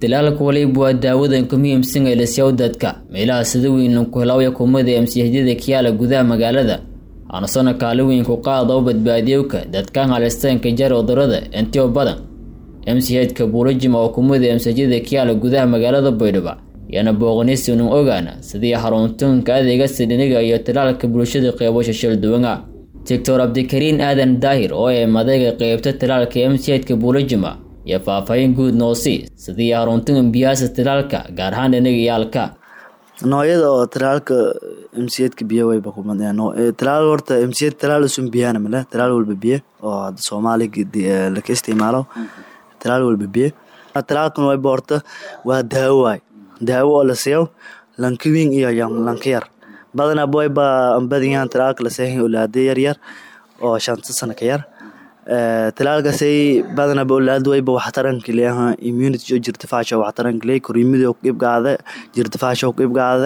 talaalku waliba waa daawadan ku muhiimsan ee lasyaw dadka meelaha sida weyn ku helawya kumada emsiyadyada kiyaala gudaha magaalada aanasona kaali weyn ku qaada u badbaadiyowka dadkan halistaanka jar cudurada intio badan emsihedka buulajima oo kumada emsiyadyada kiyaala gudaha magaalada baydhabo yaana booqanaysinan ogaana sidii xaruntunka adeega sidhiniga iyo talaalka bulshada qeybasha shalduwanga doctor cabdikariin aadan daahir oo ee madayga qeybta talaalka emsihedka buulajima iyo faahfaahin guud noosi sidii haruntan biyaasa talaalka gaar ahaan dhinaga iyaalka noocyada oo talaalka mcedka biyo wayba kumad talaal horta mced talaal isun biyana male talaal walba biyo oo hadda soomaaliga laka isticmaalo talaal walba biyo talaalkan wayba horta waa daawo waay daawo oo la siiyo lanka weyn iyo lanka yar badanaba wayba ambadiyan talaalka la seehay olaada yaryar oo shanta sana ka yar talaalkaasay badanaba olaada wayba waxtaranka leeyaha immunity oo jirtifaasha waxtaranka leey koriimida ku ibgaade jirtifaasha ku ibgaade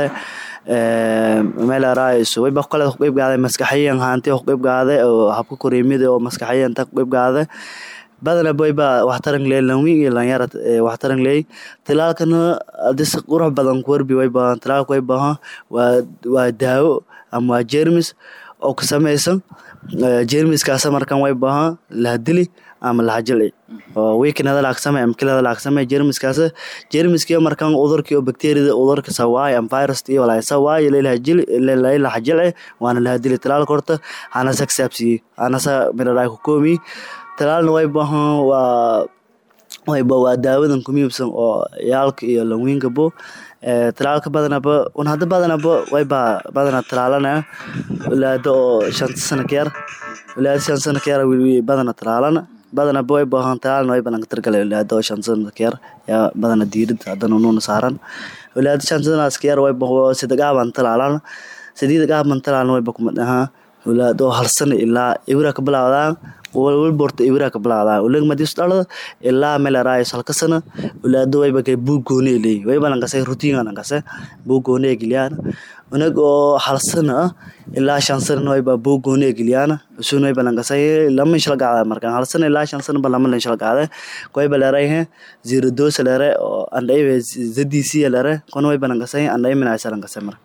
meel araayiso wayba kale ku ibgaade maskaxiyan haanti ku ibgaade oo habka koriimida oo maskaxiyan ta ku ibgaade badanaba wayba waxtaran leey lanwiin iyo lanyara waxtaran leey talaalkana adis qurux badan ku warbi wayba talaalka wayba waa waa daawo ama waa jermis oo ka samaysan jermiskaasa markan way baha lahadili ama lahajilci oo weeknada laagsame ama kilada laagsame jermiskaas jermiskii markan udurkii oo bacteriada udurka sawaay ama virus iyo walaa sawaay leelahajili leelahajilci waana lahadili talaalka horta hana saksaabsiye hanasa midhadhaa ku koomi talaalna way baha waa wayba waa daawadan ku miibsan oo yaalka iyo lanwiinka bo talaalka badanaba un hadda badanaba wayba badana talaalanaya walaada oo shanta sana ka yar walaada shan sana ka yar badana talaalana badanaba way baahan talaalna way badan ka targala walaada oo shan sana ka yar yaa badana diirida haddana nuuna saaran walaada shan sanaas ka yar way baho sidagaaban talaalana sideeda gaaban talaalna wayba kumad ahaa walaada oo hal sana ilaa ibra ka bilaawdaan walwalba horta ibra ka bilaawdaan uleg madis dhalada ilaa meel araayis halka sana walaado wayba kay buug gooni leey wayba lankase routine lankase buug gooni geliyaan unag oo hal sana ah ilaa shan sana wayba buug gooni geliyaan usun wayba lankase lama shal gaada markan hal sana ilaa shan sana ba lama shal gaada wayba leeray zero dose leeray oo andhay zdc leeray kon wayba lankase andhay minaas lankase mar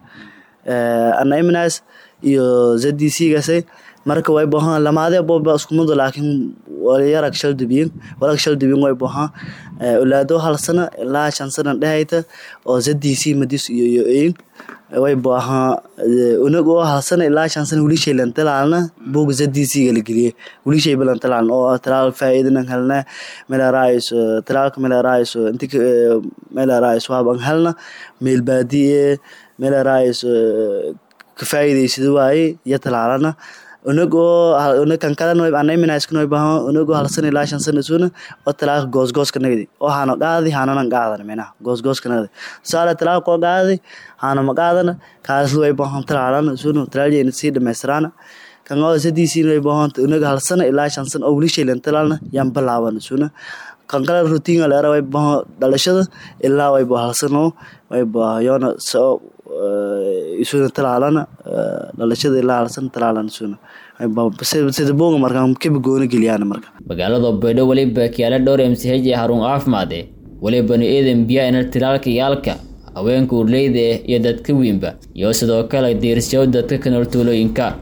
andhay minaas iyo zdc gase marka way bahan lamaade boba iskumada laakiin yarag shal dubiyin warag shal dubiyin way bahan olaado hal sana ilaa shan sana dhehayta oo zdc madis iyo iyo ein way bahan unag oo hal sana ilaa shan sana wilishay lan talaalna bog zdc gala geliye wilishay balan talaalna oo talaal faa'iidanan helna meel raayis talaalka meel raayis inti meel raayis waaban helna meel baadiye meel raayis ka faa'iidaysada waaye iyo talaalana unagoo unag kan kalena anayminayskan way bahan unagoo hal sana ilaa shan sana suna oo talaalka goosgooska nagdi oo hano qaadi hananan qaadan minaha goosgooska nagdi tusaale talaalka oo qaadi hana ma qaadana kaasla way bahan talaalan suna talaaljeyna sii dhamaystiraana kan oo sadiisiin way bahan unaga hal sana ilaa shan sana oo weli shaylan talaalna yaan bilaaban suna kan kale routine leera way bahan dhalashada ilaa way ba hal sano way bahayoona soo isuna talaalana dhalashada ilaa halsan talaalan isuna sida booga markaan kaba gooni geliyaan marka magaalada baydho waliba kiyaala dhowr mch ee harun caafimaade walibana eedan biyaa ina talaalka yaalka haweenka urleyda iyo dadka weynba iyo sidoo kale diirsyaw dadka ka nool tuulooyinka